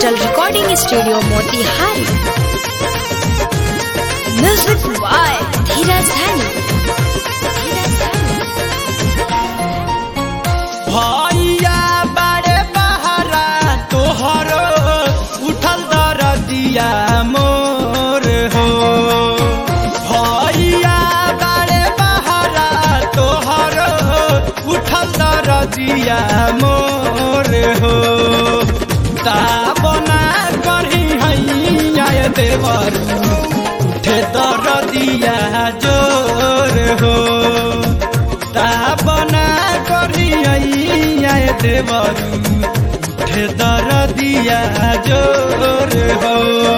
digital recording studio Motihari music by Dheeraj Dhani भैया बारे बहारा तोहर उठल दरदिया मोर हो भैया बारे बहारा तोहर उठल दरदिया मोर हो ता बना करी हैया देवर उठे दरदिया जोर हो ता बना करी हैया देवर उठे दरदिया जोर हो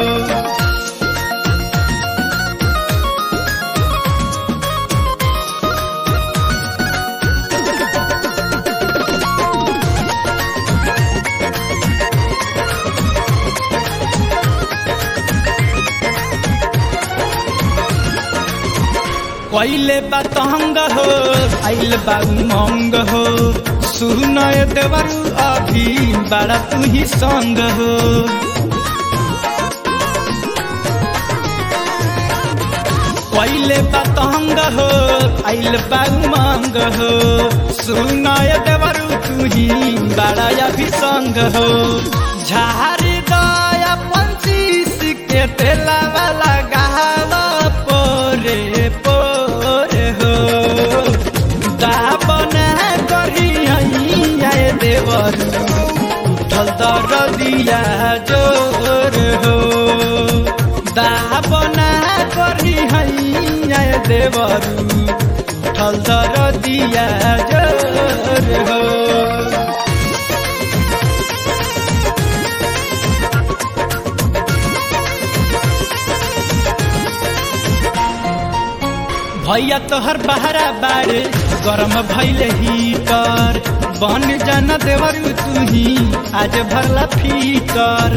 पहले बतंग हो आइल बा उमंग हो सुनय देवरु अभी बड़ा तू ही संग हो पहले बतंग हो आइल बा उमंग हो सुनय देवरु तू ही बड़ा अभी संग हो झारी दया पंचीस के तेला वाला गावा पोरे पोरे हो दाबना करी हैया देवर उठल दरदिया जोर हो दाबना करी हैया देवर उठल दरदिया जोर हो भैया तोहर बहरा बारे गरम भैले हीटर बन जाना देवर तू ही आज भरला फीकर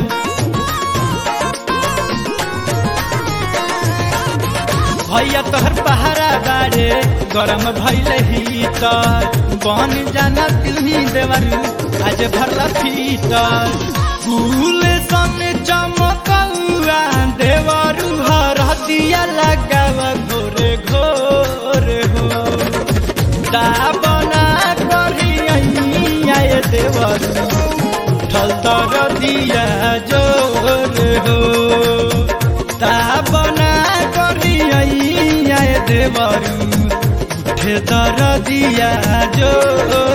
भैया तोहर बहरा बारे गरम भैले हीटर बन जाना तू ही देवर आज भरला फीटर फूल सन चमकौआ देवरू हर दिया लगावा घोरे घोरे हो दाबना करी आए देवर उठल तर दिया जोर हो दाबना करी आए देवर उठे तर दिया जोर